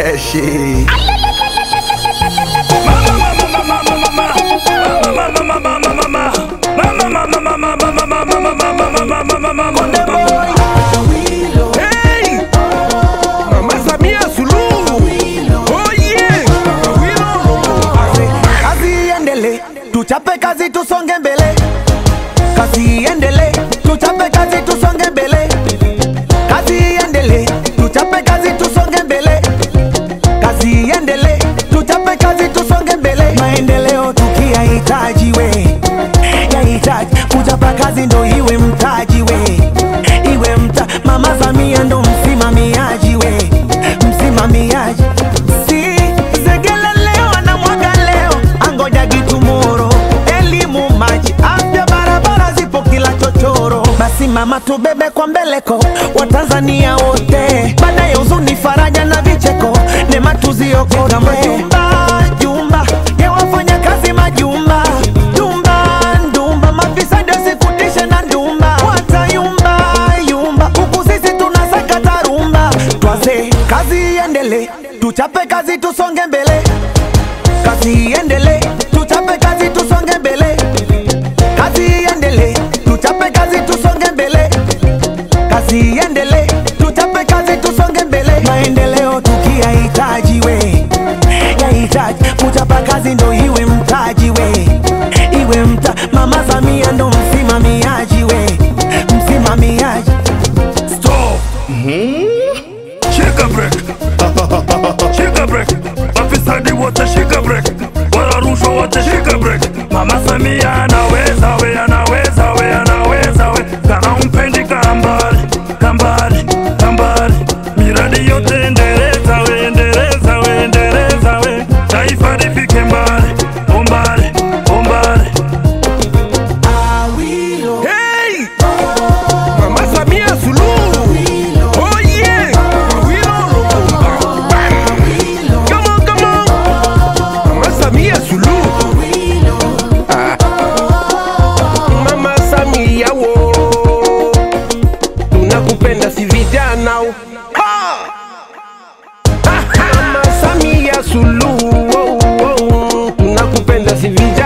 freshi Hey! Mama Samia Suluhu. Oh yeah. kazi iendele tuchape kazi tusonge mbele kazi iendele tuchape kazi tusonge mbele kazi iendele tuchape kazi tusonge mbele kazi iendele tuchape kazi tusonge mbele maendeleo tukiyahitaji we yahitaji kuchapa kazi ndo iwe mtaji we iwe mta mama Samia ndo msimamiaji we msimamiaji si segele leo anamwaga leo angoja gitumoro elimu maji afya barabara zipo kila chochoro basi mama tubebe kwa mbeleko watanzania wote baada ya huzuni faraja na vicheko nema tuziokote majumba jumba ya wafanya kazi majumba jumba ndumba mafisadi wasikutishe na ndumba watayumba yumba huku sisi tunasaka tarumba twaze kazi iendele tuchape kazi tusonge mbele kazi iendele tuchape kazi tusonge mbele kazi iendele tuchape kazi tusonge mbele kazi iendele tuchape kazi tusonge mbele maendeleo tukiyahitaji we yahitaji kuchapa kazi ndo iwe mtaji we iwe mta mama Samia ndo msimamiaji we msimamiaji Stop. Shika break. Shika break. Mafisadi wote shika break. Wala rushwa wote shika break. Mama Samia anaweza we, anaweza we, anaweza we. Kana umpendi kambali, kambali, kambali. Miradi yote endeleza we, endeleza we, endeleza we. Taifa lifike mbali, umbali, umbali. Hey! Mama Samia Suluhu. Oh yeah. Awilo Lumumba. Bam. Come on, come on. Mama Samia Suluhu. Ah. Mama Samia wo. Tunakupenda si vijana. Ha! Mama Samia Suluhu. Oh, oh. Tunakupenda si vijana.